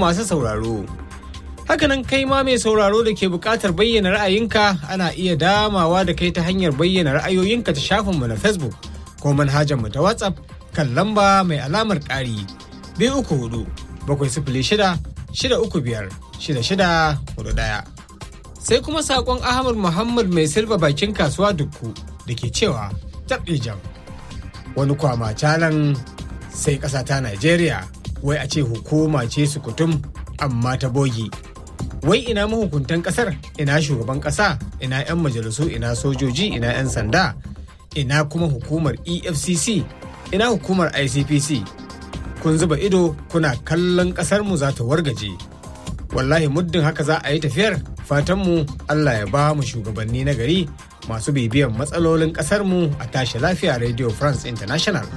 masu sauraro. Hakanan kai ma mai sauraro da ke buƙatar bayyana ra'ayinka ana iya damawa da kai ta hanyar bayyana ra'ayoyinka ta shafinmu na Facebook ko manhajarmu ta WhatsApp kan lamba mai alamar ƙari biyu uku hudu bakwai sifili shida shida uku biyar shida shida hudu ɗaya. Sai kuma saƙon Ahmad Muhammad mai silba bakin kasuwa dukku da ke cewa taɓe jam. Wani kwama calan sai ƙasa ta Najeriya wai a ce hukuma ce su kutum amma ta bogi. Wai ina mahukuntan ƙasar ina shugaban ƙasa ina 'yan majalisu ina sojoji ina 'yan sanda ina kuma hukumar EFCC ina hukumar ICPC. Kun zuba ido kuna kallon ƙasarmu za ta wargaje. Wallahi muddin haka za a yi tafiyar fatanmu Allah ya ba mu shugabanni na gari masu bibiyan matsalolin ƙasarmu a tashi lafiya Radio France International.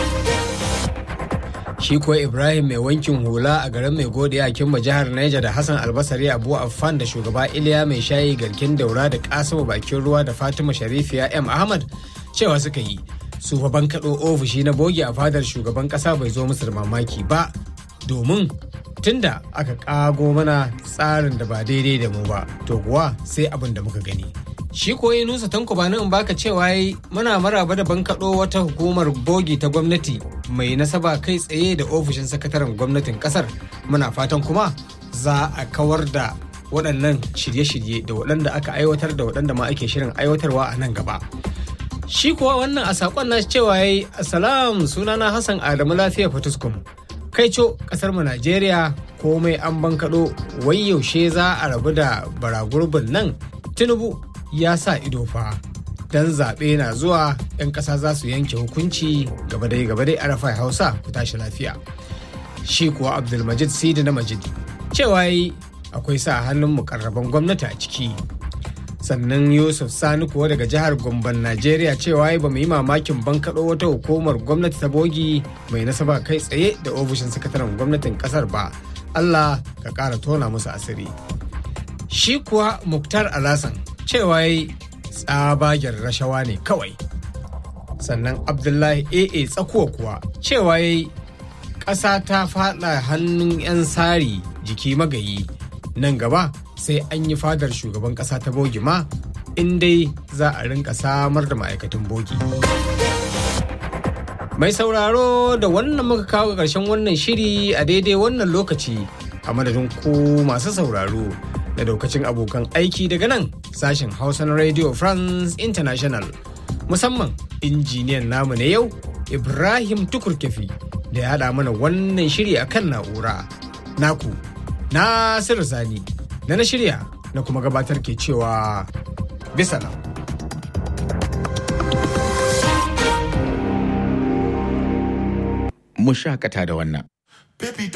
Shi kuwa Ibrahim mai wankin hula a garin mai godiya a Kimba jihar Niger da Hassan Albasari Abu Affan da shugaba Iliya mai shayi garkin daura da Kasimu bakin ruwa da Fatima Sharifiya M Ahmad cewa suka yi su fa bankaɗo ofishi na bogi a fadar shugaban ƙasa bai zo musu da mamaki ba domin tunda aka ƙago mana tsarin da ba daidai da mu ba to kuwa sai abin da muka gani. shi koyi nusa tanko ba in baka cewa yi muna maraba da bankaɗo wata hukumar bogi ta gwamnati mai nasaba kai tsaye da ofishin sakataren gwamnatin kasar muna fatan kuma za a kawar da waɗannan shirye-shirye da waɗanda aka aiwatar da waɗanda ma ake shirin aiwatarwa a nan gaba shi kuwa wannan a saƙon na cewa yi asalam sunana hassan adamu lafiya fatuskum kai co ƙasar mu najeriya komai an bankaɗo wai yaushe za a rabu da baragurbin nan tinubu ya sa ido fa dan zaɓe na zuwa 'yan ƙasa za su yanke hukunci gaba dai gaba dai arafai hausa ku tashi lafiya shi kuwa abdulmajid sidi na majid cewa yi akwai sa hannun mukarraban gwamnati a ciki sannan yusuf sani kuwa daga jihar gomban najeriya cewa ba mu yi mamakin bankaɗo wata hukumar gwamnati ta bogi mai nasaba kai tsaye da ofishin sakataren gwamnatin ƙasar ba allah ka ƙara tona musu asiri shi kuwa muktar alasan cewa yi tsabagen rashawa ne kawai sannan abdullahi aa tsakuwa kuwa cewa yi ƙasa ta faɗa hannun 'yan sari jiki magayi nan gaba sai an yi fadar shugaban ƙasa ta bogi ma in dai za a rinka samar da ma'aikatan bogi mai sauraro da wannan muka kawo ƙarshen wannan shiri a daidai wannan lokaci a madadin ku masu sauraro da daukacin abokan aiki daga nan sashen hausa na radio france international musamman injiniyan namu na yau ibrahim tukurkefi da ya haɗa mana wannan shiri a kan na'ura naku nasiru sani na na shirya na kuma gabatar ke cewa bisa nan mu shakata da wannan